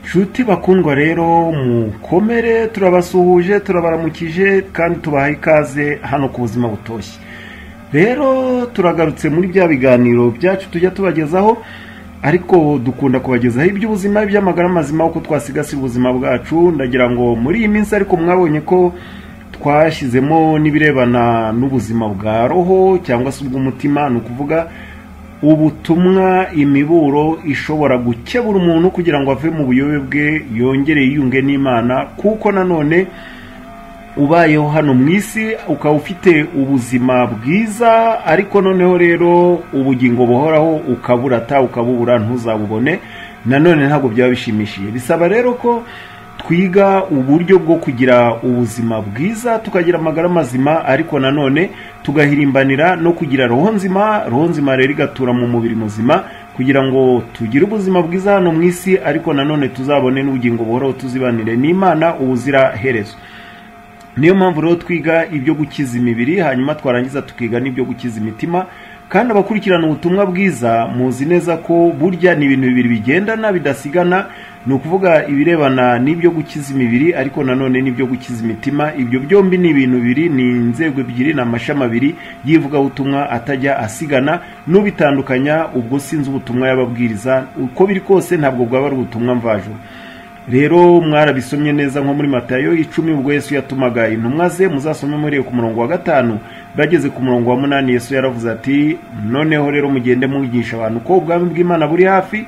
nshuti bakundwa rero mukomere turabasuhuje turabaramukije kandi tubaha ikaze hano ku buzima butoshye rero turagarutse muri bya biganiro byacu tujya tubagezaho ariko dukunda kubagezaho iby'ubuzima iby'amagara mazima uko twasigasira ubuzima bwacu ndagira ngo muri iyi minsi ariko mwabonye ko twashyizemo n'ibirebana n'ubuzima bwa roho cyangwa se ubw'umutima ni ukuvuga ubutumwa imiburo ishobora gukebura umuntu kugira ngo ave mu buyobe bwe yongere yiyunge n'imana kuko nanone ubayeho hano mu isi ukaba ufite ubuzima bwiza ariko noneho rero ubugingo buhoraho ukaburata ukabubura ntuzabubone nanone ntabwo byaba bishimishije bisaba rero ko twiga uburyo bwo kugira ubuzima bwiza tukagira amagara mazima ariko nanone tugahirimbanira no kugira roho nzima roho nzima rero igatura mu mubiri muzima kugira ngo tugire ubuzima bwiza hano mu isi ariko nanone tuzabone n'ubugingo buhoraho tuzibanire n'imana ubuzira herezo niyo mpamvu rero twiga ibyo gukiza imibiri hanyuma twarangiza tukiga n'ibyo gukiza imitima kandi abakurikirana ubutumwa bwiza muzi neza ko burya ni ibintu bibiri bigendana bidasigana ni ukuvuga ibirebana n'ibyo gukiza imibiri ariko nanone n'ibyo gukiza imitima ibyo byombi ni ibintu bibiri ni inzego ebyiri ni amashami abiri y'ivugabutumwa atajya asigana n'ubitandukanya ubwo sinzi ubutumwa y'ababwiriza uko biri kose ntabwo bwaba ari ubutumwa mvajuru rero mwarabisomye neza nko muri matayo icumi ubwo yesu yatumaga intumwa ze muzasome muri ku murongo wa gatanu bageze ku murongo wa munani yesu yaravuze ati noneho rero mugende mwigisha abantu ko ubwami bw'imana buri hafi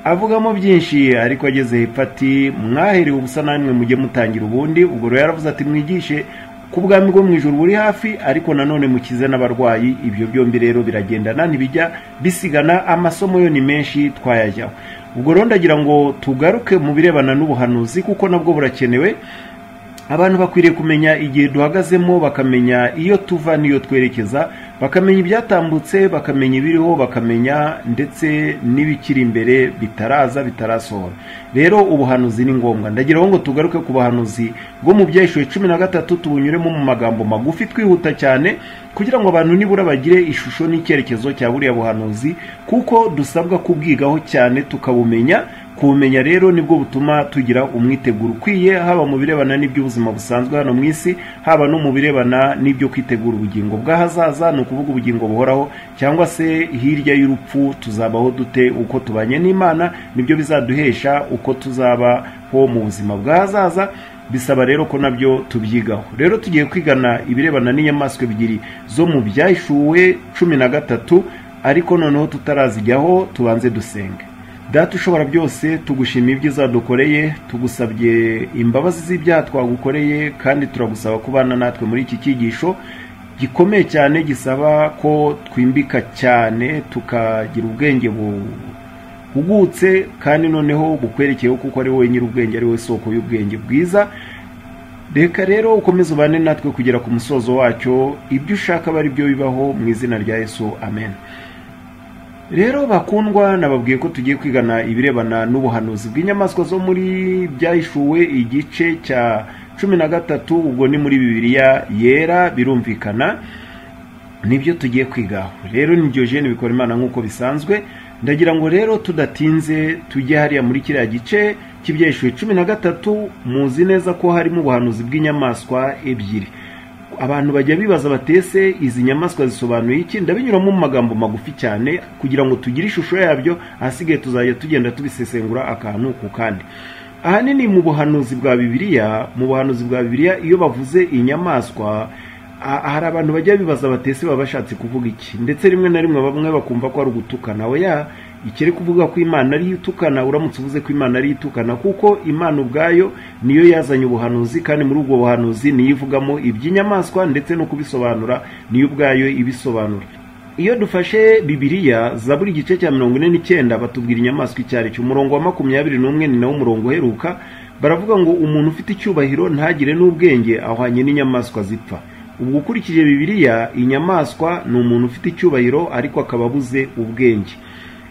avugamo byinshi ariko ageze hepfo ati mwaherewe ubusa namwe mujye mutangira ubundi ubwo rero yaravuze ati mwigishe ku bwami bwo mu ijoro buri hafi ariko nanone mukize n'abarwayi ibyo byombi rero biragendana ntibijya bisigana amasomo yo ni menshi twayajyaho ubwo rero ndagira ngo tugaruke mu birebana n'ubuhanuzi kuko nabwo burakenewe abantu bakwiriye kumenya igihe duhagazemo bakamenya iyo tuva n'iyo twerekeza bakamenya ibyatambutse bakamenya ibiriho bakamenya ndetse n'ibikiri imbere bitaraza bitarasohora rero ubuhanuzi ni ngombwa ndagiraho ngo tugaruke ku buhanuzi bwo mu byahishuwe cumi na gatatu tubunyuremo mu magambo magufi twihuta cyane kugira ngo abantu nibura bagire ishusho n'icyerekezo cya buriya buhanuzi kuko dusabwa kubwigaho cyane tukabumenya kumenya rero nibwo butuma tugira umwiteguro ukwiye haba mu birebana n'iby'ubuzima busanzwe hano mu isi haba no mu birebana n'ibyo kwitegura ubugingo bw'ahazaza ni ukuvuga ubugingo buhoraho cyangwa se hirya y'urupfu tuzabaho dute uko tubanye n'imana nibyo bizaduhesha uko tuzabaho mu buzima bw'ahazaza bisaba rero ko nabyo tubyigaho rero tugiye kwigana ibirebana n'inyamaswa ebyiri zo mu byahishuwe cumi na gatatu ariko noneho tutarazijyaho tubanze dusenge data ushobora byose tugushimiye ibyiza dukoreye tugusabye imbabazi z'ibyaha twagukoreye kandi turagusaba kubana natwe muri iki cyigisho gikomeye cyane gisaba ko twimbika cyane tukagira ubwenge buhugutse kandi noneho bukwerekeyeho kuko ari wowe nyir'ubwenge ari we soko y'ubwenge bwiza reka rero ukomeze ubane natwe kugera ku musozo wacyo ibyo ushaka aba ari byo bibaho mu izina rya yesu amen rero bakundwa nababwiye ko tugiye kwigana ibirebana n'ubuhanuzi bw'inyamaswa zo muri byahishuwe igice cya cumi na gatatu ubwo ni muri bibiliya yera birumvikana nibyo tugiye kwigaho rero nibyo jene bikora imana nk'uko bisanzwe ndagira ngo rero tudatinze tujye hariya muri kiriya gice cy'ibyahishuwe cumi na gatatu muzi neza ko harimo ubuhanuzi bw'inyamaswa ebyiri abantu bajya bibaza batese izi nyamaswa zisobanuye iki ndabinyuramo mu magambo magufi cyane kugira ngo tugire ishusho yabyo ahasigaye tuzajya tugenda tubisesengura akantu ku kandi ahanini mu buhanuzi bwa bibiliya mu buhanuzi bwa bibiliya iyo bavuze inyamaswa hari abantu bajya bibaza batese baba bashatse kuvuga iki ndetse rimwe na rimwe bamwe bakumva ko ari ugutukana oya ikiri kuvuga ko imana ariyo itukana uramutse uvuze ko imana ariyo itukana kuko imana ubwayo niyo yazanye ubuhanuzi kandi muri ubwo buhanuzi niyo ivugamo iby'inyamaswa ndetse no kubisobanura niyo ubwayo ibisobanura iyo dufashe bibiliya za buri gice cya mirongo ine n'icyenda batubwira inyamaswa icyo ari cyo umurongo wa makumyabiri n'umwe ni nawo umurongo uheruka baravuga ngo umuntu ufite icyubahiro ntagire n'ubwenge ahwanye n'inyamaswa zipfa ubwo ukurikije bibiliya inyamaswa ni umuntu ufite icyubahiro ariko akaba abuze ubwenge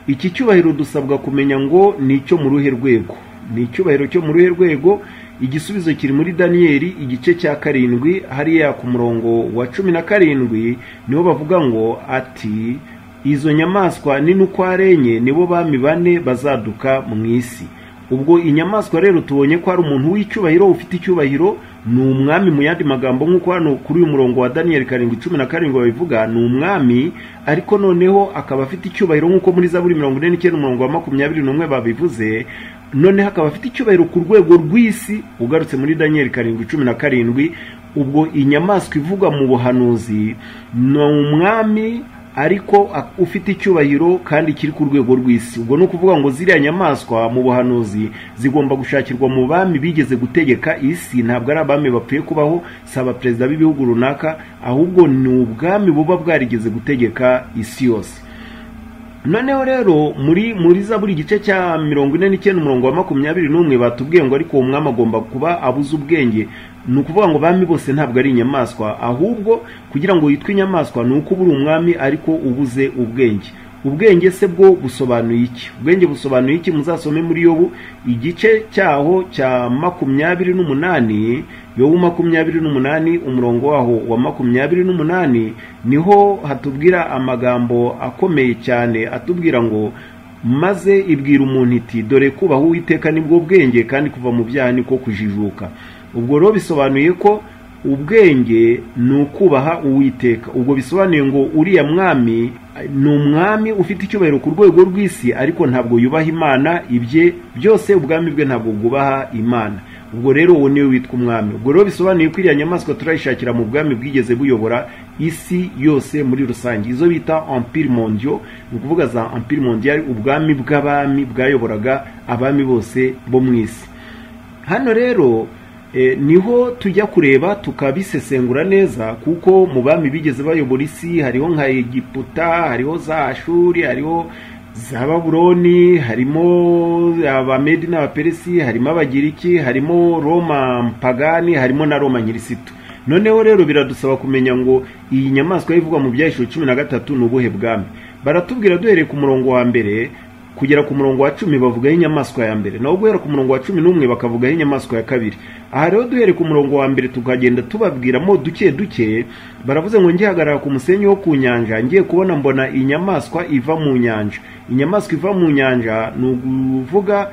iki cyubahiro dusabwa kumenya ngo ni icyo mu ruhe rwego ni icyubahiro cyo mu ruhe rwego igisubizo kiri muri daniyeli igice cya karindwi hariya ku murongo wa cumi na karindwi nibo bavuga ngo ati izo nyamaswa nini uko arenye nibo bami bane bazaduka mu isi ubwo inyamaswa rero tubonye ko hari umuntu w'icyubahiro ufite icyubahiro ni umwami mu yandi magambo nk'uko hano kuri uyu murongo wa daniyeli karindwi cumi na karindwi babivuga ni umwami ariko noneho akaba afite icyubahiro nk'uko muri za buri mirongo ine n'icyenda umurongo wa makumyabiri n'umwe babivuze noneho akaba afite icyubahiro ku rwego rw'isi ugarutse muri daniyeli karindwi cumi na karindwi ubwo inyamaswa ivugwa mu buhanuzi ni umwami ariko ufite icyubahiro kandi kiri ku rwego rw'isi ubwo ni ukuvuga ngo ziriya nyamaswa mu buhanuzi zigomba gushakirwa mu bami bigeze gutegeka isi ntabwo ari abami bapfuye kubaho si abaperezida b'ibihugu runaka ahubwo ni ubwami buba bwarigeze gutegeka isi yose noneho rero muri muri za buri gice cya mirongo ine n'icyenda umurongo wa makumyabiri n'umwe batubwiye ngo ariko uwo mwami agomba kuba abuze ubwenge ni ukuvuga ngo bami bose ntabwo ari inyamaswa ahubwo kugira ngo yitwe inyamaswa ni uko ubura umwami ariko ubuze ubwenge ubwenge se bwo busobanuye iki ubwenge busobanuye iki muzasome muri yobu igice cyaho cya makumyabiri n'umunani yobu makumyabiri n'umunani umurongo waho wa makumyabiri n'umunani niho hatubwira amagambo akomeye cyane atubwira ngo maze ibwira umuntu iti dore kubaha uwiteka nibwo bwenge kandi kuva mu byaha niko kujijuka ubwo rero bisobanuye ko ubwenge ni ukubaha uwiteka ubwo bisobanuye ngo uriya mwami ni umwami ufite icyubahiro ku rwego rw'isi ariko ntabwo yubaha imana ibye byose ubwami bwe ntabwo bwubaha imana ubwo rero uwo niwe witwa umwami ubwo rero bisobanuye ko iriya nyamaswa turayishakira mu bwami bwigeze buyobora isi yose muri rusange izo bita empire mondial ni ukuvuga za empire mondial ubwami bw'abami bwayoboraga abami bose bo mu isi hano rero niho tujya kureba tukabisesengura neza kuko mu bami bigeze bayobora isi hariho nka egiputa hariho za ashuri hariho za baburoni harimo abamedi n'abaperesi harimo abagiriki harimo roma mpagani harimo na roma nyirisitu noneho rero biradusaba kumenya ngo iyi nyamaswa y'ivugwa mu byahishuro cumi na gatatu ni ubuhe bwami baratubwira duhereye ku murongo wa mbere kugera ku murongo wa cumi bavugaho inyamaswa ya mbere naho guhera ku murongo wa cumi n'umwe bakavugaho inyamaswa ya kabiri aha rero duhere ku murongo wa mbere tukagenda tubabwiramo duke duke baravuze ngo ngihagarara ku musenyi wo ku nyanja ngiye kubona mbona inyamaswa iva mu nyanja inyamaswa iva mu nyanja ni ukuvuga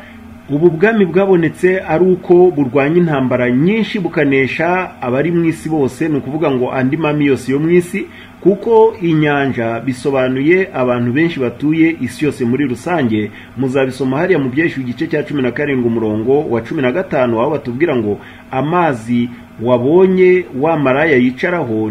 ubu bwami bwabonetse ari uko burwanya intambara nyinshi bukanesha abari mu isi bose ni ukuvuga ngo andi mami yose yo mu isi kuko inyanja bisobanuye abantu benshi batuye isi yose muri rusange muzabisoma hariya mu byinshi igice cya cumi na karindwi umurongo wa cumi na gatanu aho batubwira ngo amazi wabonye wa maraya yicaraho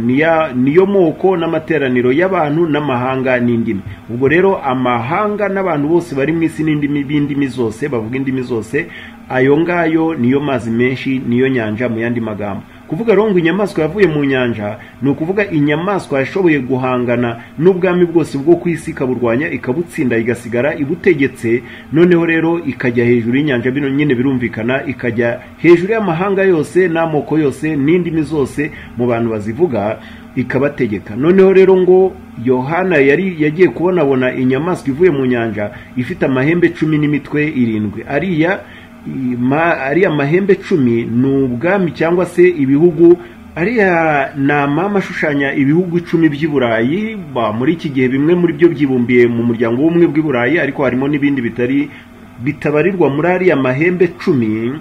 niyo moko n'amateraniro y'abantu n'amahanga n'indimi ubwo rero amahanga n'abantu bose bari mu isi n'indimi b'indimi zose bavuga indimi zose ayo ngayo niyo mazi menshi niyo nyanja mu yandi magambo kuvuga rero ngo inyamaswa yavuye mu nyanja ni ukuvuga inyamaswa yashoboye guhangana n'ubwami bwose bwo ku isi ikaburwanya ikabutsinda igasigara ibutegetse noneho rero ikajya hejuru y'inyanja bino nyine birumvikana ikajya hejuru y'amahanga yose n'amoko yose n'indimi zose mu bantu bazivuga ikabategeka noneho rero ngo yohana yari yagiye kubonabona inyamaswa ivuye mu nyanja ifite amahembe cumi n'imitwe irindwi ariya ariya mahembe cumi ni ubwami cyangwa se ibihugu ariya ni amama ashushanya ibihugu icumi by'i burayi muri iki gihe bimwe muri byo byibumbiye mu muryango w'ubumwe bw'i burayi ariko harimo n'ibindi bitari bitabarirwa muri ariya mahembe cumi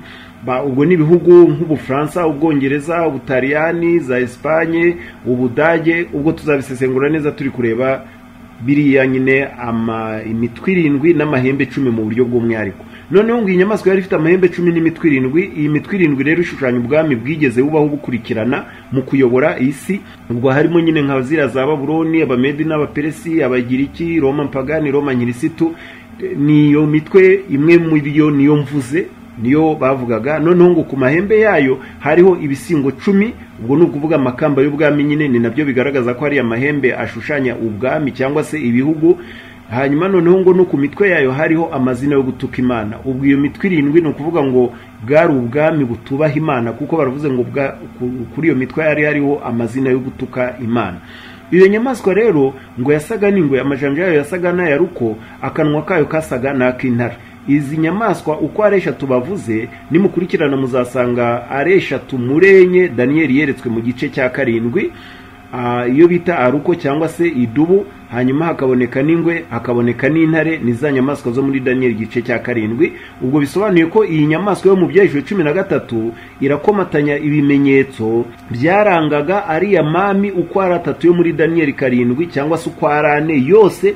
ubwo ni ibihugu nk'ubufaransa ubwongereza ubutaliyani za esipanye ubudage ubwo tuzabisesengura neza turi kureba biriya nyine imitwe irindwi n'amahembe cumi mu buryo bw'umwihariko noneho ngo iyi nyamaswa yari ifite amahembe cumi n'imitwe irindwi iyi mitwe irindwi rero ishushanya ubwami bwigeze bubaho bukurikirana mu kuyobora isi ubwo harimo nyine nka ziriya za baburoni abamedi n'abaperesi abagiriki roma mpagani roma nyirisitu niyo mitwe imwe muri yo niyo mvuze niyo bavugaga noneho ngo ku mahembe yayo hariho ibisingo cumi ubwo ni ukuvuga amakamba y'ubwami nyine ni nabyo bigaragaza ko ariya mahembe ashushanya ubwami cyangwa se ibihugu hanyuma noneho ngo no ku mitwe yayo hariho amazina yo gutuka imana ubwo iyo mitwe irindwi ni ukuvuga ngo bwari ubwami butubaha imana kuko baravuze ngo kuri iyo mitwe yari hariho amazina yo gutuka imana iyo nyamaswa rero ngo yasaga n'ingwe amajanja yayo yasaga n'aya ruko akanwa kayo kasaga n'ak'intare izi nyamaswa uko ari eshatu bavuze nimukurikirana muzasanga ari eshatu murenye daniyeli yeretswe mu gice cya karindwi iyo bita aruko cyangwa se idubu hanyuma hakaboneka n'ingwe hakaboneka n'intare ni za nyamaswa zo muri daniyeli igice cya karindwi ubwo bisobanuye ko iyi nyamaswa yo mu byahejwe cumi na gatatu irakomatanya ibimenyetso byarangaga ariya mami uko ari atatu yo muri daniyeli karindwi cyangwa se uko ari ane yose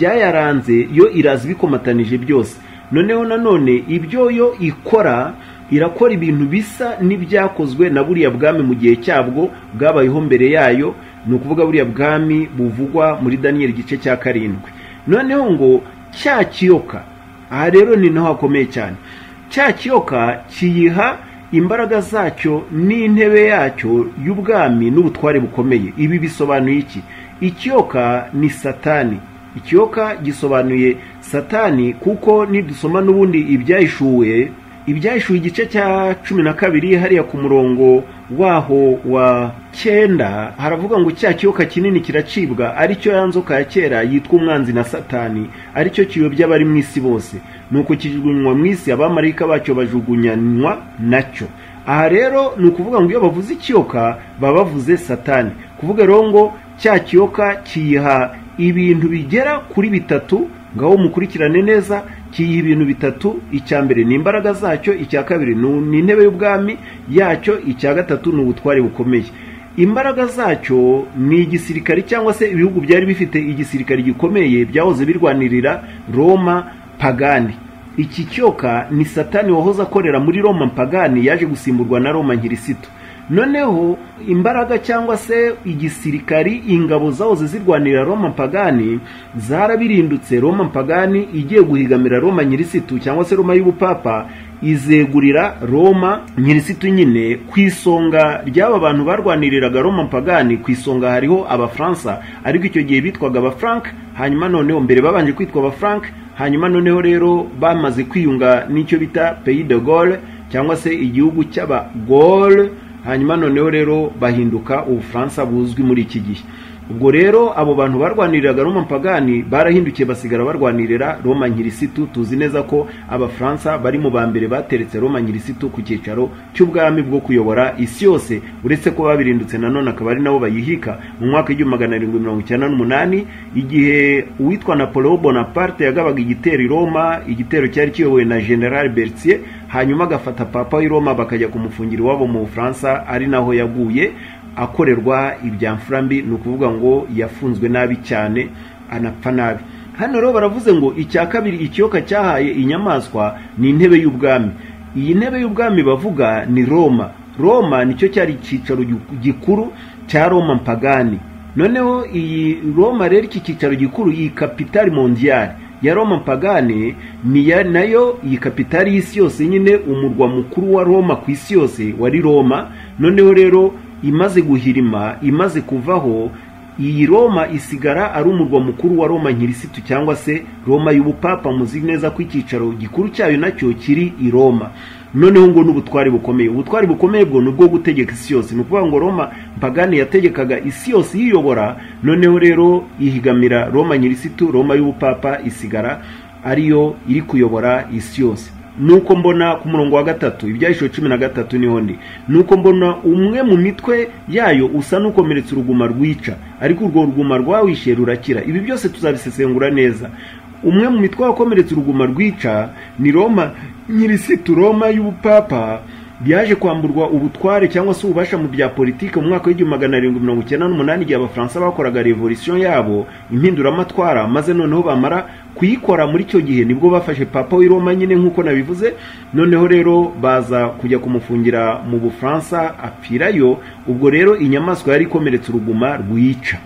ibyayaranze yo iraza ibikomatanije byose noneho nanone ibyo yo ikora irakora ibintu bisa n'ibyakozwe na buriya bwami mu gihe cyabwo bwabayeho mbere yayo ni ukuvuga buriya bwami buvugwa muri daniyeli igice cya karindwi noneho ngo cya kiyoka aha rero ni naho hakomeye cyane cya kiyoka kiyiha imbaraga zacyo n'intebe yacyo y'ubwami n'ubutware bukomeye ibi bisobanuye iki ikiyoka ni satani ikiyoka gisobanuye satani kuko nidusoma n'ubundi ibyahishuwe ibyahishuwe igice cya cumi na kabiri hariya ku murongo waho wa cyenda haravuga ngo cya kiyoka kinini kiracibwa aricyo ya nzoka ya kera yitwa umwanzi na satani aricyo kiyobya abari mu isi bose ni uko kijugunywa mu isi abamarayika bacyo bajugunyanywa nacyo aha rero ni ukuvuga ngo iyo bavuze ikiyoka baba bavuze satani kuvuga rero ngo cya kiyoka kiyiha ibintu bigera kuri bitatu ngaho mukurikirane neza kiyiha ibintu bitatu icya mbere ni imbaraga zacyo icya kabiri ni intebe y'ubwami yacyo icya gatatu ni ubutware bukomeye imbaraga zacyo ni igisirikare cyangwa se ibihugu byari bifite igisirikare gikomeye byahoze birwanirira roma pagani iki cyoka ni satani wahoze akorera muri roma pagani yaje gusimburwa na roma nkirisito noneho imbaraga cyangwa se igisirikari ingabo zahoze zirwanira roma pagani zarabirindutse roma pagani igiye guhigamira roma nyirisitu cyangwa se roma y'ubupapa izegurira roma nyirisitu nyine ku isonga ry'aba bantu barwaniriraga roma pagani ku isonga hariho abafaransa ariko icyo gihe bitwaga abafrank hanyuma noneho mbere babanje kwitwa abafrank hanyuma noneho rero bamaze kwiyunga n'icyo bita pays de gaulle cyangwa se igihugu cy'abagaulle hanyuma noneho rero bahinduka ubufaransa buzwi muri iki gihe ubwo rero abo bantu barwaniriraga roma pagani barahindukiye basigara barwanirira roma nkirisitu tuzi neza ko abafaransa bari mu ba mbere bateretse roma nkirisitu ku cyicaro cy'ubwami bwo kuyobora isi yose uretse ko babirindutse nanone akaba ari nabo bayihika mu mwaka w'igihumbi magana arindwi mirongo icyenda n'umunani igihe uwitwa napoleon bonaparte yagabaga igitero i roma igitero cyari kiyobowe na general bertier hanyuma agafata papa w'i roma bakajya kumufungira iwabo mu bufaransa ari naho yaguye akorerwa ibya mfurambi ni ukuvuga ngo yafunzwe nabi cyane anapfa nabi hano rero baravuze ngo icya kabiri ikiyoka cyahaye inyamaswa ni intebe y'ubwami iyi ntebe y'ubwami bavuga ni roma roma nicyo cyari icyicaro gikuru cya roma mpagani noneho iyi roma rero iki cyicaro gikuru iyi kapitali mondiyari ya roma pagani ni nayo iyi kapitali y'isi yose nyine umurwa mukuru wa roma ku isi yose wari roma noneho rero imaze guhirima imaze kuvaho iyi roma isigara ari umurwa mukuru wa roma nkirisitu cyangwa se roma y'ubupapa muzi neza ko icyicaro gikuru cyayo nacyo kiri i roma noneho ngo n'ubutwari bukomeye ubutwari bukomeye bwo ni ubwo gutegeka isi yose ni ukuvuga ngo roma pagani yategekaga isi yose yiyobora noneho rero ihigamira roma nyirisitu roma y'ubupapa isigara ariyo iri kuyobora isi yose nuko mbona ku murongo wa gatatu ibyahisho cumi na gatatu niho ndi nuko mbona umwe mu mitwe yayo usa n'ukomeretse uruguma rwica ariko urwo ruguma rwawishe rurakira ibi byose tuzabisesengura neza umwe mu mitwe wakomeretse uruguma rwica ni roma nyirisitu roma y'ubupapa byaje kwamburwa ubutware cyangwa se ububasha mu bya politiki mu mwaka w'igihumbi magana arindwi mirongo icyenda n'umunani igihe abafaransa bakoraga revolisiyo yabo impinduramatwara maze noneho bamara kuyikora muri icyo gihe nibwo bafashe papa w'i roma nyine nk'uko nabivuze noneho rero baza kujya kumufungira mu bufaransa apfirayo ubwo rero inyamaswa yari ikomeretse uruguma rwica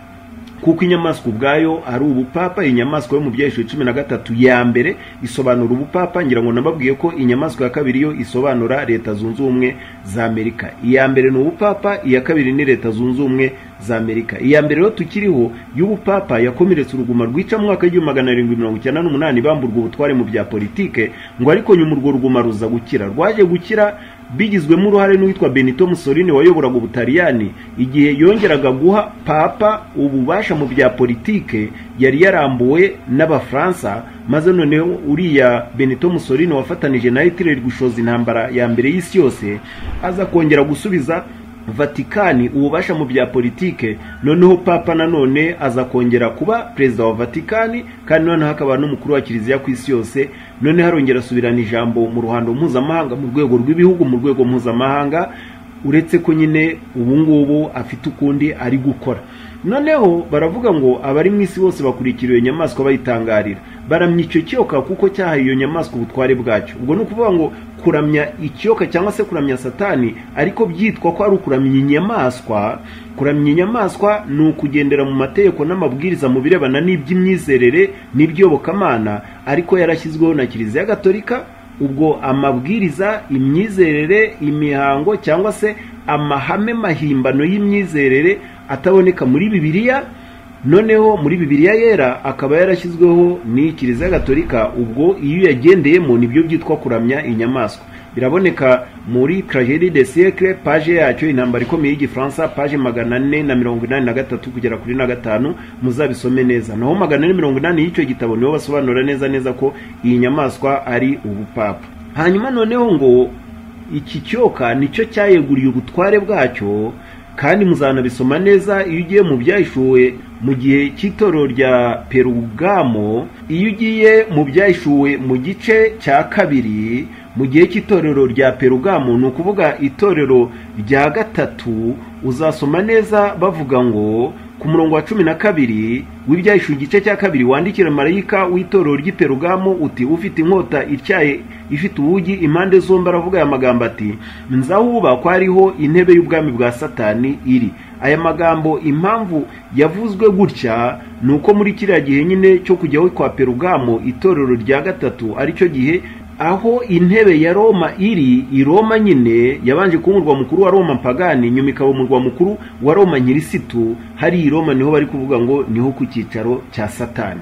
kuko inyamaswa ubwayo ari ubupapa inyamaswa yo mu byahisho cumi na gatatu ya mbere isobanura ubupapa ngira ngo nababwiye ko inyamaswa ya kabiri yo isobanura leta zunze ubumwe za amerika iya mbere ni ubupapa iya kabiri ni leta zunze ubumwe za amerika iya mbere rero tukiriho y'ubupapa yakomeretse uruguma rwica mu mwaka w'igihumbi magana arindwi mirongo icyenda n'umunani bamburwa ubutware mu bya politike ngo ariko nyuma urwo ruguma ruza gukira rwaje gukira bigizwemo uruhare n'uwitwa benito musolini wayoboraga ubutaliyani igihe yongeraga guha papa ububasha mu bya politike yari yarambuwe n'abafaransa maze noneho uriya benito musolini wafatanije na hitler gushoza intambara ya mbere y'isi yose aza kongera gusubiza vatikani ububasha mu bya politike noneho papa nanone aza kongera kuba perezida wa vatikani kandi noneho hakaba n'umukuru wa kiliziya ku isi yose noneho arongera asubirana ijambo mu ruhando mpuzamahanga mu rwego rw'ibihugu mu rwego mpuzamahanga uretse ko nyine ubu ngubu afite ukundi ari gukora noneho baravuga ngo abari mu isi bose bakurikira iyo nyamaswa bayitangarira baramya icyo kiyoka kuko cyahaye iyo nyamaswa ubutware bwacyo ubwo ni ukuvuga ngo kuramya ikiyoka cyangwa se kuramya satani ariko byitwa ko ari ukuramya inyamaswa kuramya inyamaswa ni ukugendera mu mategeko n'amabwiriza mu birebana n'iby'imyizerere n'iby'iyobokamana ariko yarashyizweho na kiliziya gatolika ubwo amabwiriza imyizerere imihango cyangwa se amahame mahimbano y'imyizerere ataboneka muri bibiliya noneho muri bibiliya yera akaba yarashyizweho ni kiliziya gatolika ubwo iyo uyagendeyemo nibyo byitwa kuramya inyamaswa biraboneka muri tragedi de siècle paje yacyo intambara ikomeye y'igifaransa paje magana ane na mirongo inani na gatatu kugera kuri na gatanu muzabisome neza naho magana ane mirongo inani y'icyo gitabo niho basobanura neza neza ko iyi nyamaswa ari ubupapa hanyuma noneho ngo iki cyoka nicyo cyayeguriye ubutware bwacyo kandi muzanabisoma neza iyo ugiye mu byahishuwe mu gihe cy'itorero rya perugamo iyo ugiye mu byahishuwe mu gice cya kabiri mu gihe cy'itorero rya perugamo ni ukuvuga itorero rya gatatu uzasoma neza bavuga ngo ku murongo wa cumi na kabiri w'ibyahishuwe igice cya kabiri wandikira marayika w'itorero ry'iperugamo uti ufite inkota ityaye ifite ubugi impande zombi aravuga aya magambo ati nzahubakwa ariho intebe y'ubwami bwa satani iri aya magambo impamvu yavuzwe gutya ni uko muri kiriya gihe nyine cyo kujyaho kwa perugamo itorero rya gatatu aricyo gihe aho intebe ya roma iri i roma nyine yabanje kuba umurwa mukuru wa roma pagani nyuma ikaba umurwa mukuru wa roma nyirisitu hari i roma niho bari kuvuga ngo niho ku cyicaro cya satani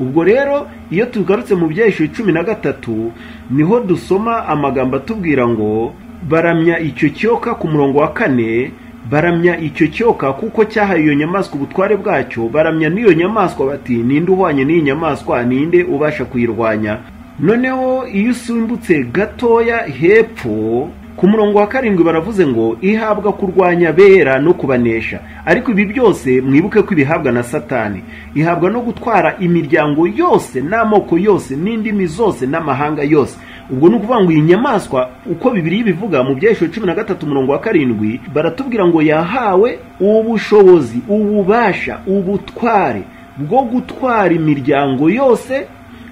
ubwo rero iyo tugarutse mu byahisho cumi na gatatu niho dusoma amagambo atubwira ngo baramya icyo kiyoka ku murongo wa kane baramya icyo cyoka kuko cyahaye iyo nyamaswa ubutware bwacyo baramya n'iyo nyamaswa bati ninde uhwanye n'iyi nyamaswa ninde ubasha kuyirwanya noneho iyo usimbutse gatoya hepfo ku murongo wa karindwi baravuze ngo ihabwa kurwanya bera no kubanesha ariko ibi byose mwibuke ko ibihabwa na satani ihabwa no gutwara imiryango yose n'amoko yose n'indimi zose n'amahanga yose ubwo ni ukuvuga ngo iyi nyamaswa uko bibiri bivuga mu byahisho cumi na gatatu umurongo wa karindwi baratubwira ngo yahawe ubushobozi ububasha ubutware bwo gutwara imiryango yose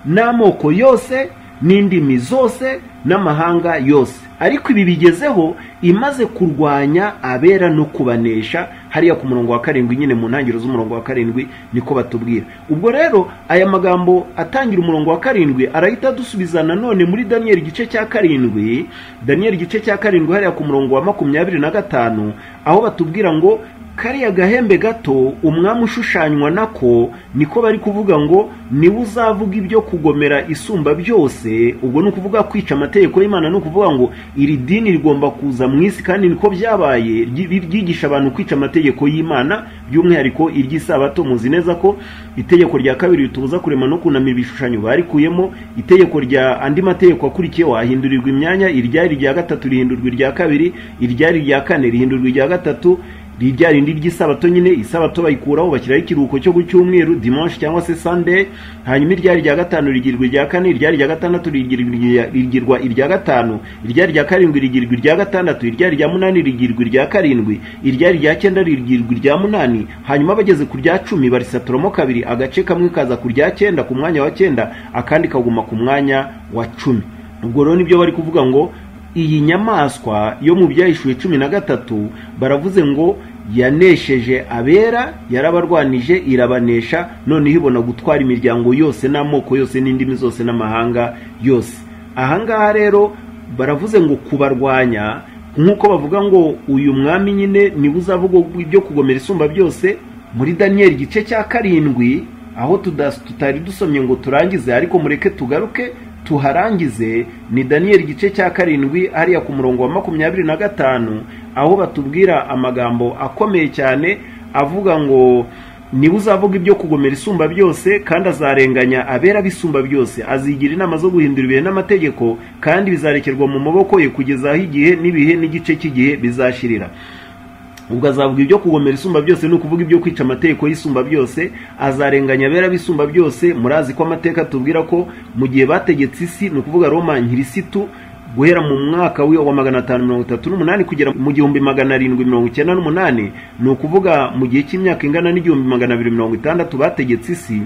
n'amoko yose n'indimi zose n'amahanga yose ariko ibi bigezeho imaze kurwanya abera no kubanesha hariya ku murongo wa karindwi nyine mu ntangiriro z'umurongo wa karindwi niko batubwira ubwo rero aya magambo atangira umurongo wa karindwi arahita adusubiza nanone muri daniyeli igice cya karindwi daniyeli igice cya karindwi hariya ku murongo wa makumyabiri na gatanu aho batubwira ngo kariya gahembe gato umwami ushushanywa nako niko bari kuvuga ngo niwe uzavuga ibyo kugomera isumba byose ubwo ni ukuvuga kwica amategeko y'imana ni ukuvuga ngo iri dini rigomba kuza mu isi kandi niko byabaye ryigisha abantu kwica amategeko y'imana by'umwihariko iry'isabato muzi neza ko itegeko rya kabiri ritubuza kurema no kunamira ibishushanyo barikuyemo itegeko rya andi mategeko akurikiyeho hahindurirwa imyanya iryari irya gatatu rihindurwa irya kabiri iryari irya kane rihindurwa irya gatatu rijya rindi ry'isabato nyine isabato bayikuraho bashyiraho ikiruhuko cyo ku cyumweru dimanche cyangwa se sunday hanyuma iryari rya gatanu rigirwa irya kane iryari rya gatandatu rigirwa irya gatanu iryari rya karindwi rigirwa irya gatandatu iryari rya munani rigirwa irya karindwi iryari rya cyenda rigirwa irya munani hanyuma bageze ku rya cumi barisaturamo kabiri agace kamwe kaza ku rya cyenda ku mwanya wa cyenda akandi kaguma ku mwanya wa cumi ubwo rero nibyo bari kuvuga ngo iyi nyamaswa yo mu byahishuwe cumi na gatatu baravuze ngo yanesheje abera yarabarwanije irabanesha noneho ibona gutwara imiryango yose n'amoko yose n'indimi zose n'amahanga yose ahangaha rero baravuze ngo kubarwanya nk'uko bavuga ngo uyu mwami nyine niba uzavuga ibyo kugomera isumba byose muri daniyeli igice cya karindwi aho tutari dusomye ngo turangize ariko mureke tugaruke tuharangize ni daniyeli igice cya karindwi hariya ku murongo wa makumyabiri na gatanu aho batubwira amagambo akomeye cyane avuga ngo niba uzavuga ibyo kugomera isumba byose kandi azarenganya abera bisumba byose azigira inama zo guhindura ibihe n'amategeko kandi bizarekerwa mu maboko ye kugeza aho igihe n'ibihe n'igice cy'igihe bizashirira ubwo azavuga ibyo kugomera isumba byose ni ukuvuga ibyo kwica amategeko y'isumba byose azarenganya abera b'isumba byose murazi ko amateka tubwira ko mu gihe bategetse isi ni ukuvuga roma nkirisitu guhera mu mwaka wa magana atanu mirongo itatu n'umunani kugera mu gihumbi magana arindwi mirongo icyenda n'umunani ni ukuvuga mu gihe cy'imyaka ingana n'igihumbi magana abiri mirongo itandatu bategetse isi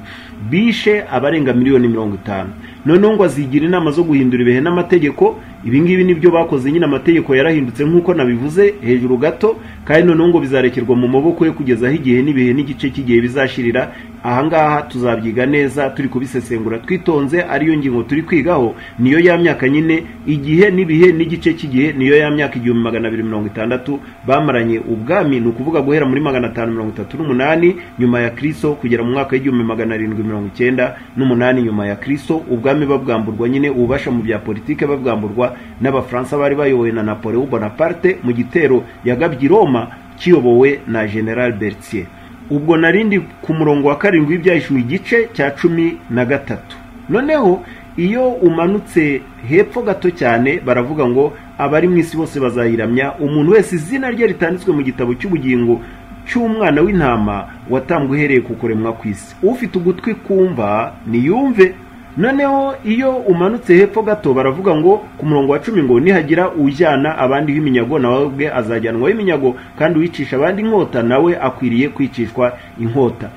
bishe abarenga miliyoni mirongo itanu noneho ngo azigira inama zo guhindura ibihe n'amategeko ibi ngibi nibyo bakoze nyine amategeko yarahindutse nk'uko nabivuze hejuru gato kandi noneho ngo bizarekerwa mu maboko ye kugeza aho igihe n'ibihe n'igice cy'igihe bizashirira ahangaha tuzabyiga neza turi kubisesengura twitonze ariyo ngingo turi kwigaho niyo ya myaka nyine igihe n'ibihe n'igice cy'igihe niyo ya myaka igihumbi magana abiri mirongo itandatu bamaranye ubwami ni ukuvuga guhera muri magana atanu mirongo itatu n'umunani nyuma ya kristo kugera mu mwaka w'igihumbi magana arindwi mirongo icyenda n'umunani nyuma ya kristo ubwami babwamburwa nyine ububasha mu bya politike babwamburwa n'abafaransa bari bayobowe na napoleon bonaparte mu gitero yagabye i roma kiyobowe na general bertier ubwo narindi ku murongo wa karindwi w'ibyahishuwe igice cya cumi na gatatu noneho iyo umanutse hepfo gato cyane baravuga ngo abari mu isi bose bazayiramya umuntu wese izina rye ritanditswe mu gitabo cy'ubugingo cy'umwana w'intama watambwe uhereye ku kuremwa ku isi ufite ugutwi kumva niyumve noneho iyo umanutse hepfo gato baravuga ngo ku murongo wa cumi ngo nihagira ujyana abandi w'iminyago nawe ubwe azajyanwa w'iminyago kandi uwicisha abandi inkota nawe akwiriye kwicishwa inkota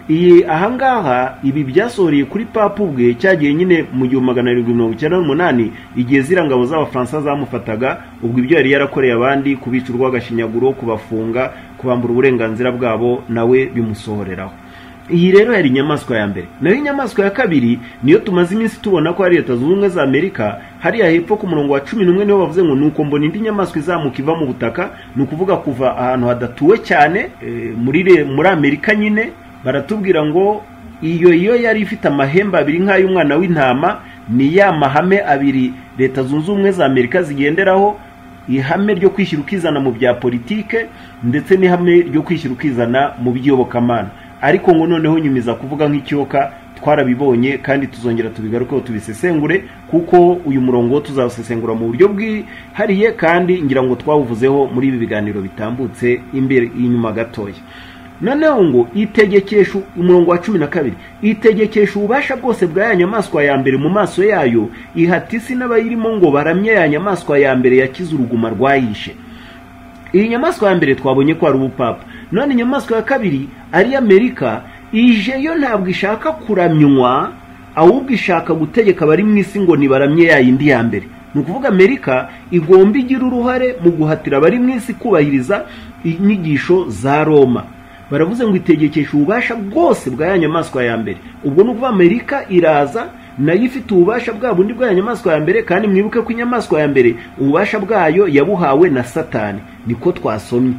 iyi ahangaha ibi byasohoreye kuri papa ubwe cyagiye nyine mu gihumbi magana arindwi mirongo icyenda n'umunani igihe ziriya ngabo z'abafaransa zamufataga ubwo ibyo yari yarakoreye abandi kubica urw'agashinyaguro kubafunga kubambura uburenganzira bwabo nawe bimusohoreraho iyi rero yari inyamaswa ya mbere naho inyamaswa ya kabiri niyo tumaze iminsi tubona ko hari leta zunze ubumwe za amerika hariya hepfo ku murongo wa cumi n'umwe niho bavuze ngo nuko mbona indi nyamaswa izamuka iva mu butaka ni ukuvuga kuva ahantu hadatuwe cyane muri muri amerika nyine baratubwira ngo iyo yo yari ifite amahembe abiri nk'ay'umwana w'intama ni ya mahame abiri leta zunze ubumwe za amerika zigenderaho ihame ryo kwishyira ukizana mu bya politike ndetse n'ihame ryo kwishyira ukizana mu by'iyobokamana ariko ngo noneho nyumiza kuvuga nk'ikiyoka twarabibonye kandi tuzongera tubigarukeho tubisesengure kuko uyu murongo tuzawusesengura mu buryo bwihariye kandi ngira ngo twawuvuzeho muri ibi biganiro bitambutse imbere inyuma gatoya noneho ngo itegekesha umurongo wa cumi na kabiri itegekesha ububasha bwose bwa ya nyamaswa ya mbere mu maso yayo ihatisi n'abayirimo ngo baramye ya nyamaswa ya mbere yakize uruguma rwayishe iyi nyamaswa ya mbere twabonye ko ari ubupapa none inyamaswa ya kabiri ari amerika ije yo ntabwo ishaka kuramywa ahubwo ishaka gutegeka abari mu isi ngo nibaramye ya yindi ya mbere ni ukuvuga amerika igomba igira uruhare mu guhatira abari mu isi kubahiriza inyigisho za roma baravuze ngo itegekesha ububasha bwose bwa ya nyamaswa ya mbere ubwo ni ukuvuga amerika iraza nayo ifite ububasha bwa bundi bwa nyamaswa ya mbere kandi mwibuke ko inyamaswa ya mbere ububasha bwayo yabuhawe na satani niko twasomye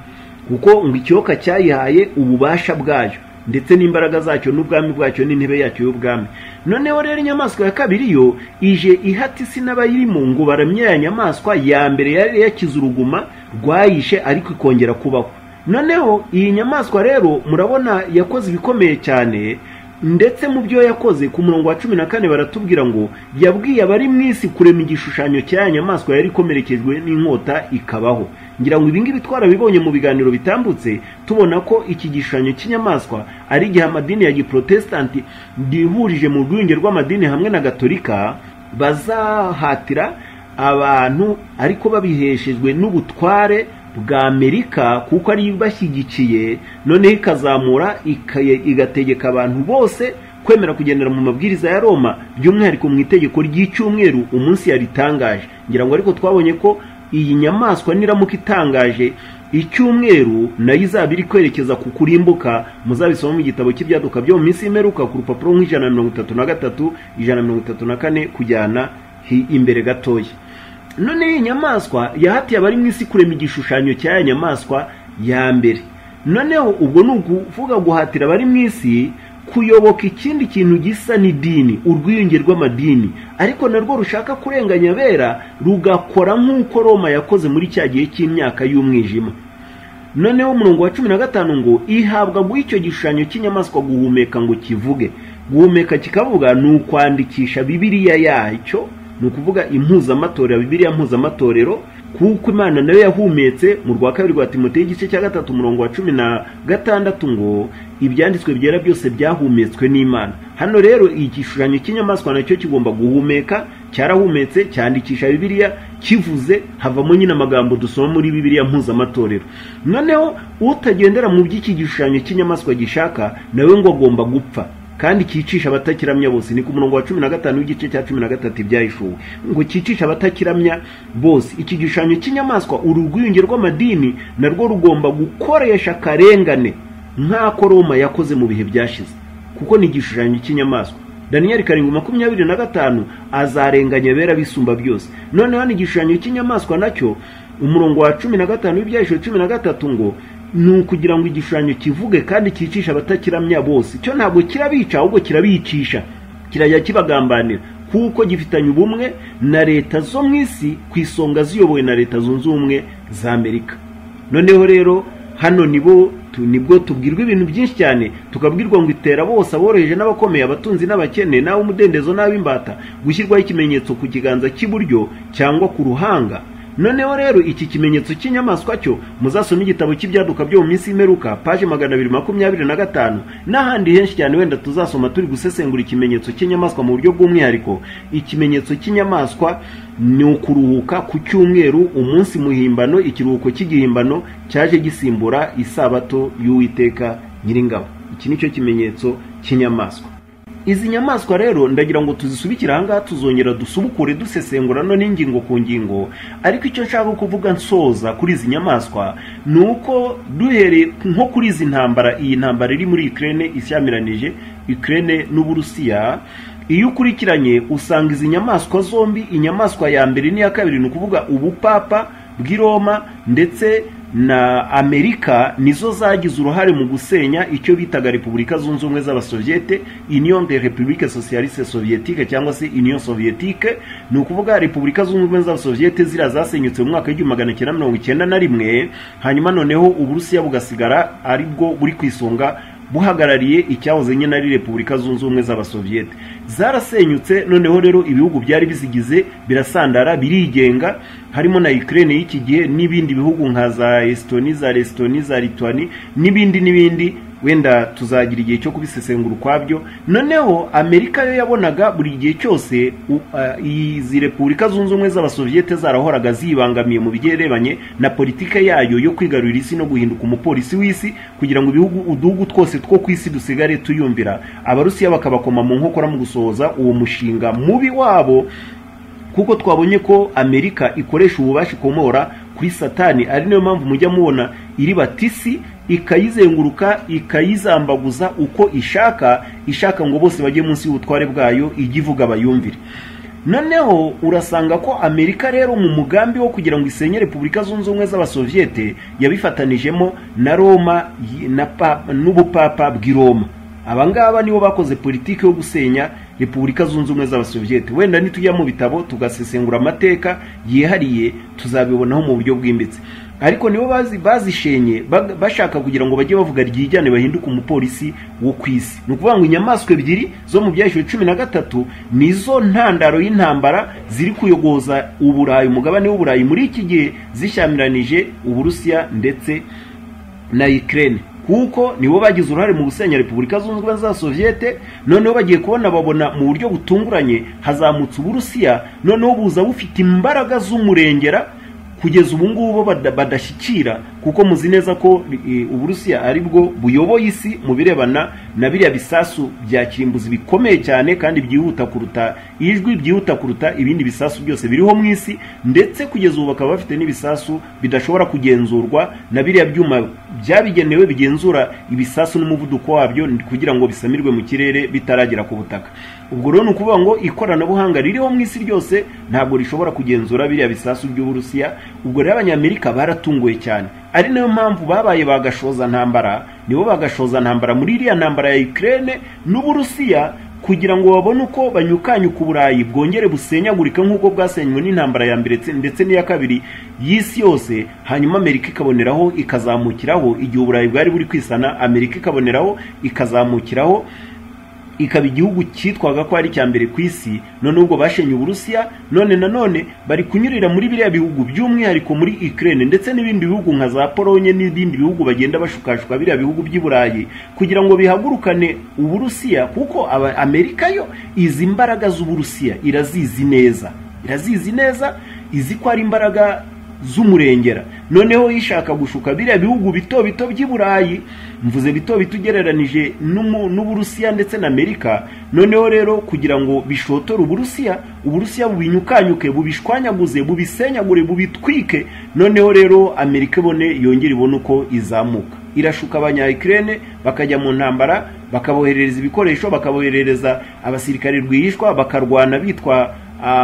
kuko ngo ikiyoka cyayihaye ububasha bwayo ndetse n'imbaraga zacyo n'ubwami bwacyo n'intebe yacyo y'ubwami noneho rero inyamaswa ya kabiri yo ije ihata isi n'abayirimo ngo baramye ya nyamaswa ya mbere yari yakize uruguma rwayishe ariko ikongera kubaho noneho iyi nyamaswa rero murabona yakoze ibikomeye cyane ndetse mu byo yakoze ku murongo wa cumi na kane baratubwira ngo yabwiye abari mu isi kurema igishushanyo cya nyamaswa yari ikomerekejwe n'inkota ikabaho ngira ngo ibingibi twarabibonye mu biganiro bitambutse tubona ko iki gishushanyo cy'inyamaswa ari igihe amadini ya giprotestanti yihurije mu rwunge rw'amadini hamwe na gatolika bazahatira abantu ariko babiheshejwe n'ubutware bwa amerika kuko ari ibashyigikiye noneho ikazamura igategeka abantu bose kwemera kugendera mu mabwiriza ya roma by'umwihariko mu itegeko ry'icyumweru umunsi yaritangaje ngira ngo ariko twabonye ko iyi nyamaswa niramuka itangaje icyumweru nayo izaba iri kwerekeza ku kurimbuka muzabisoma mu gitabo cy'ibyaduka byo mu minsi imeruka ku rupapuro nk'ijana na mirongo itatu na gatatu ijana na mirongo itatu na kane kujyana imbere gatoya none iyi nyamaswa yahatiye abari mu isi kurema igishushanyo cya ya nyamaswa ya mbere noneho ubwo ni ukuvuga guhatira abari mu isi kuyoboka ikindi kintu gisa n'idini urwiyunge rw'amadini ariko narwo rushaka kurenganya abera rugakora nk'uko roma yakoze muri cya gihe cy'imyaka y'umwijima noneho umurongo wa cumi na gatanu ngo ihabwa icyo gishushanyo cy'inyamaswa guhumeka ngo kivuge guhumeka kikavuga ni ukwandikisha bibiriya yacyo ni ukuvuga impuzamatorero bibiriya mpuzamatorero kuko imana nayo yahumetse mu rwa kabiri rwa timoteyo igice cya gatatu umurongo wa cumi na gatandatu ngo ibyanditswe byera byose byahumetswe n'imana hano rero igishushanyo cy'inyamaswa nacyo kigomba guhumeka cyarahumetse cyandikisha bibiriya kivuze havamo nyine amagambo dusoma muri bibiriya mpuzamatorero noneho utagendera mu by'iki gishushanyo cy'inyamaswa gishaka nawe ngo agomba gupfa kandi cyicisha abatakiramya bose ni ku murongo wa cumi na gatanu w'igice cya cumi na gatatu ibyayishuwe ngo cyicisha abatakiramya bose iki gishushanyo cy'inyamaswa uru rwiyunge rw'amadini narwo rugomba gukoresha akarengane nk'ako roma yakoze mu bihe byashize kuko ni igishushanyo cy'inyamaswa daniyeli karindwi makumyabiri na gatanu azarenganya abera bisumba byose noneho ni igishushanyo cy'inyamaswa nacyo umurongo wa cumi na gatanu w'ibyahisho cumi na gatatu ngo ni ukugira ngo igishushanyo kivuge kandi cyicisha abatakiramya bose cyo ntabwo kirabica ahubwo kirabicisha kirajya kibagambanira kuko gifitanye ubumwe na leta zo mu isi ku isonga ziyobowe na leta zunze ubumwe za amerika noneho rero hano nibo nibwo tubwirwa ibintu byinshi cyane tukabwirwa ngo itera bose aboroheje n'abakomeye abatunzi n'abakene nawe umudendezo n'ab'imbata gushyirwaho ikimenyetso ku kiganza cy'iburyo cyangwa ku ruhanga noneho rero iki kimenyetso cy'inyamaswa cyo muzasome igitabo cy'ibyaduka byo mu minsi y'imperuka paje magana abiri makumyabiri na gatanu n'ahandi henshi cyane wenda tuzasoma turi gusesengura ikimenyetso cy'inyamaswa mu buryo bw'umwihariko ikimenyetso cy'inyamaswa ni ukuruhuka ku cyumweru umunsi muhimbano ikiruhuko cy'igihimbano cyaje gisimbura isabato y'uwiteka nyiringabo iki ni cyo kimenyetso cy'inyamaswa izi nyamaswa rero ndagira ngo tuzisubikire ahangaha tuzongera dusubukure dusesengura no n'ingingo ku ngingo ariko icyo nshaka kuvuga nsoza kuri izi nyamaswa ni uko duhereye nko kuri izi ntambara iyi ntambara iri muri ikirere ishyamiranyije ikirere n'uburusiya iyo ukurikiranye usanga izi nyamaswa zombi inyamaswa ya mbere n'iya kabiri ni ukuvuga ubupapa bw'iroma ndetse na amerika nizo zagize uruhare mu gusenya icyo bitaga repubulika zunze ubumwe z'abasovyete union de republique socialiste soviétique cyangwa se union soviétique ni ukuvuga repubulika zunze ubumwe z'abasovyete ziriya zasenyutse mu mwaka w'igihumbi magana cyenda mirongo icyenda na rimwe hanyuma noneho uburusiya bugasigara aribwo buri ku isonga buhagarariye icyahoze nyine ari repubulika zunze ubumwe z'abasovyete zarasenyutse noneho rero ibihugu byari bizigize birasandara birigenga harimo na Ukraine y'iki gihe n'ibindi bihugu nka za Estonia za Estonia za Lithuania n'ibindi n'ibindi wenda tuzagira igihe cyo kubisesengura ukwabyo noneho amerika yo yabonaga buri gihe cyose izi repubulika zunze ubumwe z'abasovyete zarahoraga zibangamiye mu bigerebanye na politike yayo yo kwigarurira isi no guhinduka umupolisi w'isi kugira ngo ibihugu uduhugu twose two ku isi dusigare tuyumvira abarusiya bakabakoma mu nkokora mu gusohoza uwo mushinga mubi wabo kuko twabonye ko amerika ikoresha ububasha ikomora kuri satani ari nayo mpamvu mujya mubona iri batisi ikayizenguruka ikayizambaguza uko ishaka ishaka ngo bose bajye munsi y'ubutware bwayo ijye ivuga bayumvire noneho urasanga ko amerika rero mu mugambi wo kugira ngo isenye repubulika zunze ubumwe z'abasovyete yabifatanijemo na roma n'ubupapa bw'i roma abangaba nibo bakoze politiki yo gusenya repubulika zunze ubumwe z'abasovyete wenda nitujya mu bitabo tugasesengura amateka yihariye tuzabibonaho mu buryo bwimbitse ariko nibo bazi bazishenye bashaka kugira ngo bajye bavuga ryijyane bahinduke umupolisi wo ku isi ni ukuvuga ngo inyamaswa ebyiri zo mu byahishwe cumi na gatatu nizo ntandaro y'intambara ziri kuyogoza uburayi umugabane w'uburayi muri iki gihe zishyamiranyije uburusiya ndetse na ikirere kuko nibo bagize uruhare mu gusenya repubulika zunze ubumwe za soviete noneho bagiye kubona babona mu buryo butunguranye hazamutse uburusiya noneho buza bufite imbaraga z'umurengera kugeza ubu ngubu badashyikira kuko muzi neza ko uburusiya ari bwo buyoboye isi mu birebana na biriya bisasu bya kirimbuzi bikomeye cyane kandi byihuta kuruta ijwi byihuta kuruta ibindi bisasu byose biriho mu isi ndetse kugeza ubu bakaba bafite n'ibisasu bidashobora kugenzurwa na biriya byuma byabigenewe bigenzura ibisasu n'umuvuduko wabyo kugira ngo bisamirwe mu kirere bitaragera ku butaka ubwo rero ni ukuvuga ngo ikoranabuhanga ririho mu isi ryose ntabwo rishobora kugenzura biriya bisasu by'uburusiya ubwo rero abanyamerika baratunguye cyane ari nayo mpamvu babaye bagashoza ntambara nibo bagashoza ntambara muri iriya ntambara ya Ukraine n'uburusiya kugira ngo babone uko banyukanyuka uburayi bwongere busenyagurike nk'uko bwasenywe n'intambara ya mbere ndetse n'iya kabiri y'isi yose hanyuma amerika ikaboneraho ikazamukiraho igihe uburayi bwari buri kwisana amerika ikaboneraho ikazamukiraho ikaba igihugu cyitwaga ko ari icya mbere ku isi none ubwo bashenye uburusiya none nanone bari kunyurira muri biriya bihugu by'umwihariko muri Ukraine ndetse n'ibindi bihugu nka za polonye n'ibindi bihugu bagenda bashukashuka biriya bihugu by'i burayi kugira ngo bihagurukane uburusiya kuko aba- amerika yo izi imbaraga z'uburusiya irazizi neza irazizi neza izi ko ari imbaraga z'umurengera noneho yishaka gushuka biriya bihugu bito bito by'i burayi mvuze bito bito ugereranije n'umu- n'uburusiya ndetse na amerika noneho rero kugira ngo bishotore uburusiya uburusiya bubinyukanyuke bubishwanyaguze bubisenyagure bubitwike noneho rero amerika ibone yongere ibone uko izamuka irashuka abanyayikirene bakajya mu ntambara bakaboherereza ibikoresho bakaboherereza abasirikare rwihishwa bakarwana bitwa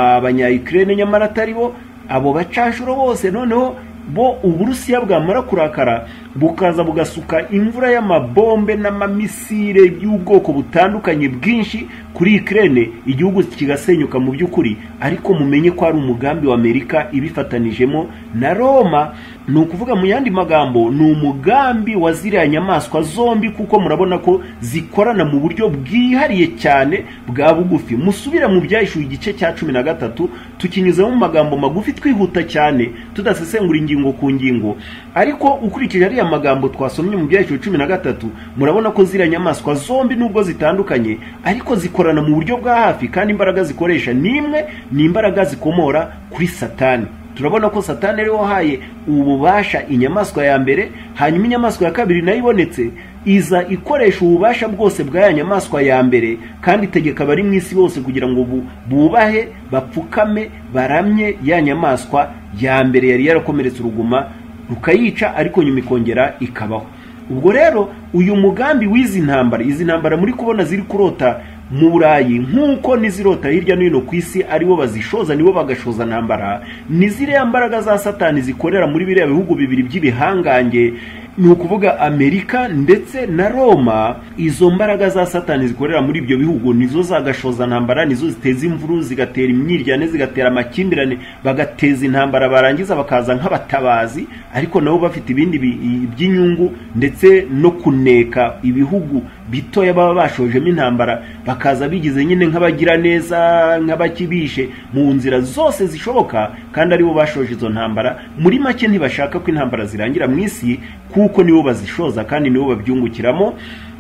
abanyayikirene nyamara atari bo abo bacashuro bose noneho bo uburusiya bwamara kurakara bukaza bugasuka imvura y'amabombe n'amamisire y'ubwoko butandukanye bwinshi kuri ikirere igihugu kigasenyuka mu by'ukuri ariko mumenye ko ari umugambi wa amerika ibifatanijemo na roma ni ukuvuga mu yandi magambo ni umugambi wa ziriya nyamaswa zombi kuko murabona ko zikorana mu buryo bwihariye cyane bwa bugufi musubira mu byahishuye igice cya cumi na gatatu tukinyuzemo mu magambo magufi twihuta cyane tudasesengura ingingo ku ngingo ariko ukurikije ariya magambo twasomye mu byahishuye cumi na gatatu murabona ko ziriya nyamaswa zombi nubwo zitandukanye ariko zikorana mu buryo bwa hafi kandi imbaraga zikoresha ni imwe ni imbaraga zikomora kuri satani turabona ko satani ariwe wahaye ububasha inyamaswa ya mbere hanyuma inyamaswa ya kabiri nayo ibonetse iza ikoresha ububasha bwose bwa ya nyamaswa ya mbere kandi itegeka abari mu isi bose kugira ngo bu- bubahe bapfukame baramye ya nyamaswa ya mbere yari yarakomeretse uruguma rukayica ariko nyuma ikongera ikabaho ubwo rero uyu mugambi w'izi ntambara izi ntambara muri kubona ziri kurota mu burayi nk'uko n'izirota hirya no hino ku isi aribo bazishoza nibo bagashoza ntambara ni ziriya mbaraga za satani zikorera muri biriya bihugu bibiri by'ibihangange ni ukuvuga amerika ndetse na roma izo mbaraga za satani zikorera muri ibyo bihugu nizo zagashoza ntambara nizo ziteza imvuru zigatera imyiryane zigatera amakimbirane bagateza intambara barangiza bakaza nk'abatabazi ariko nabo bafite ibindi bi- by'inyungu ndetse no kuneka ibihugu bitoya baba bashojemo intambara bakaza bigize nyine nk'abagira neza nk'abakibishe mu nzira zose zishoboka kandi aribo bashoje izo ntambara muri make ntibashaka ko intambara zirangira mu isi kuko nibo bazishoza kandi nibo babyungukiramo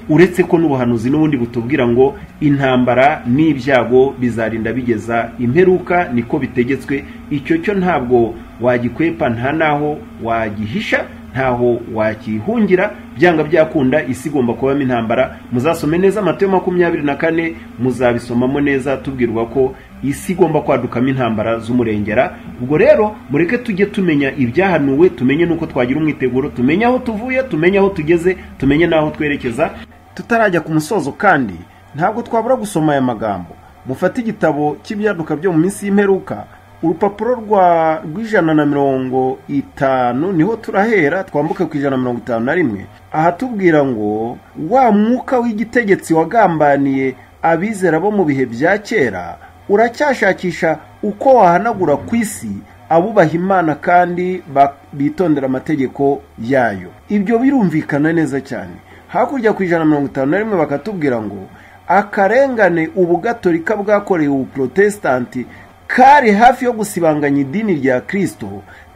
uretse ko n'ubuhanuzi n'ubundi butubwira ngo intambara n'ibyago bizarinda bigeza imperuka niko bitegetswe icyo cyo ntabwo wagikwepa nta naho wagihisha ntaho wakihungira byanga byakunda isi igomba kubamo intambara muzasome neza amato makumyabiri na kane muzabisomamo neza tubwirwa ko isi igomba kwadukamo intambara z'umurengera ubwo rero mureke tujye tumenya ibyahanuwe tumenye n'uko twagira umwiteguro tumenye aho tuvuye tumenye aho tugeze tumenye n'aho twerekeza tutarajya ku musozo kandi ntabwo twabura gusoma aya magambo mufate igitabo cy'ibyaduka byo mu minsi y'imperuka urupapuro rwa rw'ijana na mirongo itanu niho turahera twambuke ku ijana na mirongo itanu na rimwe ahatubwira ngo wa mwuka w'igitegetsi wagambaniye abizera bo mu bihe bya kera uracyashakisha uko wahanagura ku isi abubaha imana kandi ba- bitondera amategeko yayo ibyo birumvikana neza cyane hakurya ku ijana na mirongo itanu na rimwe bakatubwira ngo akarengane ubugatolika bwakorewe ubuprotesitanti kari hafi yo gusibanganya idini rya kirisito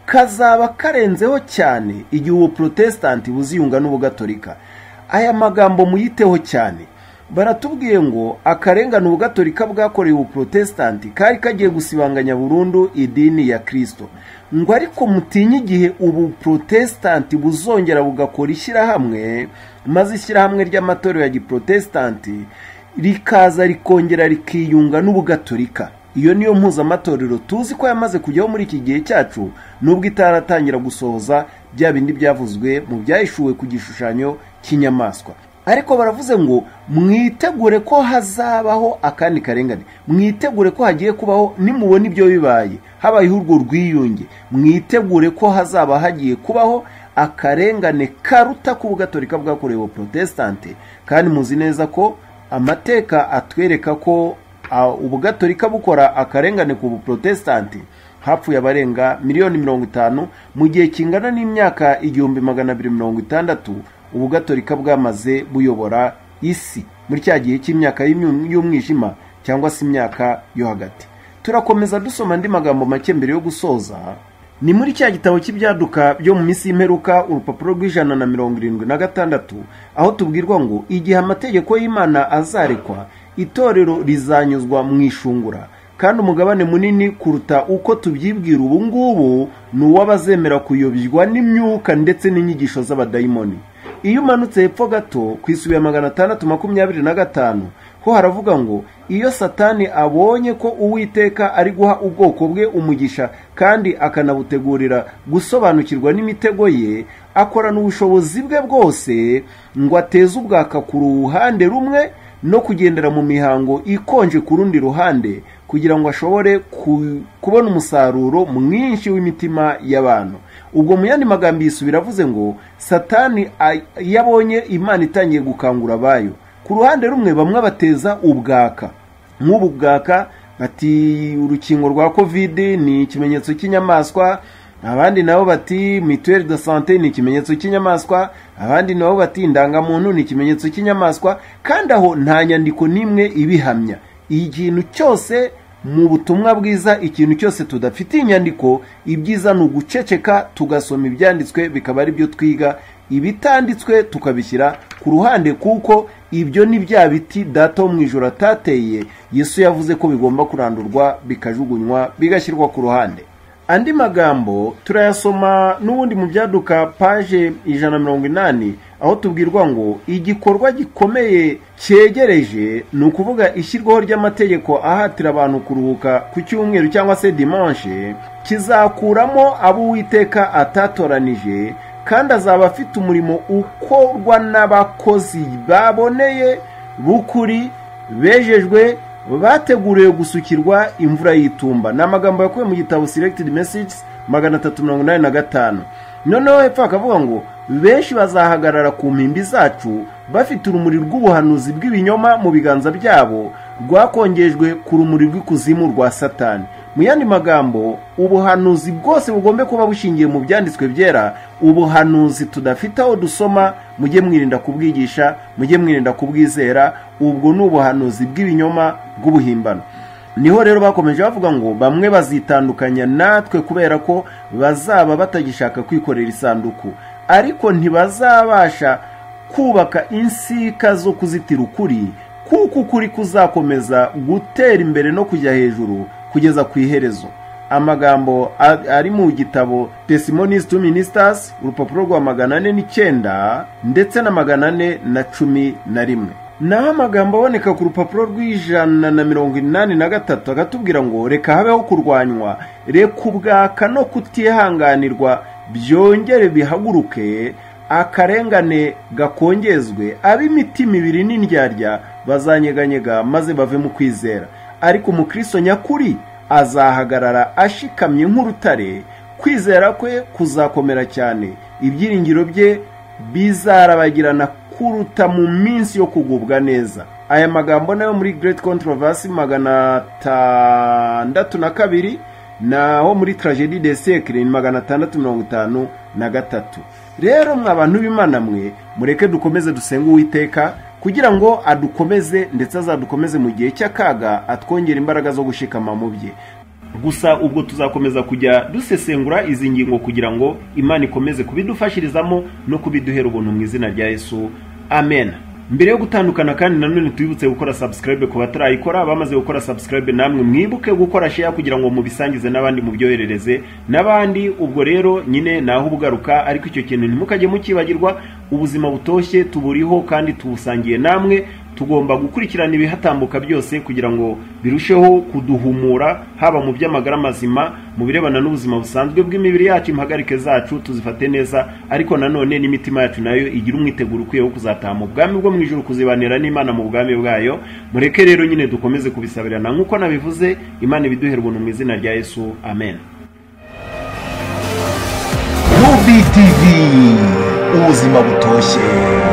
kazaba karenzeho cyane igihe ubu protesitanti buziyunga n'ubugatolika aya magambo muyiteho cyane baratubwiye ngo akarengane ubugatolika bwakorewe ubu protesitanti kari kagiye gusibanganya burundu idini ya kirisito ngo ariko mutinye igihe ubu protesitanti buzongera bugakora ishyirahamwe maze ishyirahamwe ry'amatorero ya giprotesitanti rikaza rikongera rikiyunga n'ubugatolika iyo niyo mpuzamatorero tuzi ko yamaze kujyaho muri iki gihe cyacu nubwo itaratangira gusohoza bya bindi byavuzwe mu byahishuwe ku gishushanyo cy'inyamaswa ariko baravuze ngo mwitegure ko hazabaho akandi karengane mwitegure ko hagiye kubaho nimubona ibyo bibaye habayeho urwo rwiyunge mwitegure ko hazaba hagiye kubaho akarengane karuta ku bugatolika bwakorewe ubuprotestante kandi muzi neza ko amateka atwereka ko ah, ubugatolika bukora akarengane ku buprotestante hapfuye abarenga miliyoni mirongo itanu mu gihe kingana n'imyaka igihumbi magana abiri mirongo itandatu ubugatolika bwamaze buyobora isi muri cya gihe cy'imyaka y'imyu- y'umwijima cyangwa se imyaka yo hagati turakomeza dusoma andi magambo make mbere yo gusoza ni muri cya gitabo cy'ibyaduka byo mu minsi y'imperuka urupapuro rw'ijana na mirongo irindwi na gatandatu aho tubwirwa ngo igihe amategeko y'imana azarekwa itorero rizanyuzwa mu ishungura kandi umugabane munini kuruta uko tubyibwira ubu ngubu ni uw'abazemera kuyobywa n'imyuka ndetse n'inyigisho z'abadayimoni iyo umanutse hepfo gato ku isubi ya magana atandatu makumyabiri na gatanu ho haravuga ngo iyo satani abonye ko uwiteka ari guha ubwoko bwe umugisha kandi akanabutegurira gusobanukirwa n'imitego ye akorana ubushobozi bwe bwose ngo ateze ubwaka ku ruhande rumwe no kugendera mu mihango ikonje ku rundi ruhande kugira ngo ashobore ku- kubona umusaruro mwinshi w'imitima y'abantu ubwo mu yandi magambo yisubira avuze ngo satani a- iyo abonye imana itangiye gukangura abayo ku ruhande rumwe bamwe bateza ubwaka nk'ubu bwaka bati urukingo rwa kovide ni ikimenyetso cy'inyamaswa abandi nabo bati mituweli de sante ni ikimenyetso cy'inyamaswa abandi nabo bati indangamuntu ni ikimenyetso cy'inyamaswa kandi aho nta nyandiko n'imwe ibihamya ikintu cyose mu butumwa bwiza ikintu cyose tudafitiye inyandiko ibyiza ni uguceceka tugasoma ibyanditswe bikaba ari byo twiga ibitanditswe tukabishyira ku ruhande kuko ibyo ni bya biti data wo mu ijoro atateye yesu yavuze ko bigomba kurandurwa bikajugunywa bigashyirwa ku ruhande andi magambo turayasoma n'ubundi mu byaduka paje ijana na mirongo inani aho tubwirwa ngo igikorwa gikomeye cyegereje ni ukuvuga ishyirwaho ry'amategeko ahatira abantu kuruhuka ku cyumweru cyangwa se dimanche kizakuramo abo uwiteka atatoranije kandi azaba afite umurimo ukorwa n'abakozi baboneye b'ukuri bejejwe bateguriwe gusukirwa imvura y'itumba ni amagambo yakuwe mu gitabo selected messages magana atatu mirongo inani na gatanu noneho hepfo hakavuga ngo benshi bazahagarara ku mpimbi zacu bafite urumuri rw'ubuhanuzi bw'ibinyoma mu biganza byabo rwakongejwe ku rumuri rw'ikuzimu rwa satani mu yandi magambo ubuhanuzi bwose bugombe kuba bushingiye mu byanditswe byera ubuhanuzi tudafite aho dusoma mujye mwirinda kubwigisha mujye mwirinda kubwizera ubwo ni ubuhanuzi bw'ibinyoma bw'ubuhimbano niho rero bakomeje bavuga ngo bamwe bazitandukanya natwe kubera ko bazaba batagishaka kwikorera isanduku ariko ntibazabasha kubaka insika zo kuzitira ukuri kuko ukuri kuzakomeza gutera imbere no kujya hejuru kugeza ku iherezo amagambo a- ari mu gitabo testimonies to ministers urupapuro rwa magana ane n'icyenda ndetse na magana ane na cumi na rimwe naho amagambo aboneka ku rupapuro rw'ijana na mirongo inani na gatatu agatubwira ngo reka habeho kurwanywa reka ubwaka no kutihanganirwa byongere bihaguruke akarengane gakongezwe ab'imitima ibiri n'indyarya bazanyeganyega maze bave mu kwizera ariko umukristo nyakuri azahagarara ashikamye nk'urutare kwizera kwe kuzakomera cyane ibyiringiro bye bizarabagirana kuruta mu minsi yo kugubwa neza aya magambo nayo muri great controversy magana atandatu na kabiri naho muri tragedie de siècle ni magana atandatu mirongo itanu na gatatu rero mwa bantu b'imana mwe mureke dukomeze dusenge uwiteka kugira ngo adukomeze ndetse azadukomeze mu gihe cy'akaga atwongera imbaraga zo gushikama mu bye gusa ubwo tuzakomeza kujya dusesengura izi ngingo kugira ngo imana ikomeze kubidufashirizamo no kubiduhera ubuntu mu izina rya yesu amen mbere yo gutandukana kandi nanone tubibutse gukora subscribe ku batarayikora bamaze gukora subscribe namwe mwibuke gukora share kugira ngo mubisangize n'abandi mubyoherereze n'abandi ubwo rero nyine naho ubugaruka ariko icyo kintu ntimukajye mukibagirwa ubuzima butoshye tuburiho kandi tubusangiye namwe tugomba gukurikirana ibihatambuka byose kugira ngo birusheho kuduhumura haba mu by'amagara mazima mu birebana n'ubuzima busanzwe bw'imibiri yacu impagarike zacu tuzifate neza ariko nanone n'imitima yacu nayo igira umwiteguro ukwiye wo kuzataha mu bwami bwo mu ijuru kuzibanira n'imana mu bwami bwayo mureke rero nyine dukomeze kubisabirana nk'uko nabivuze imana ibiduhera ubuntu mu izina rya yesu amen Ruby TV ubuzima butoshye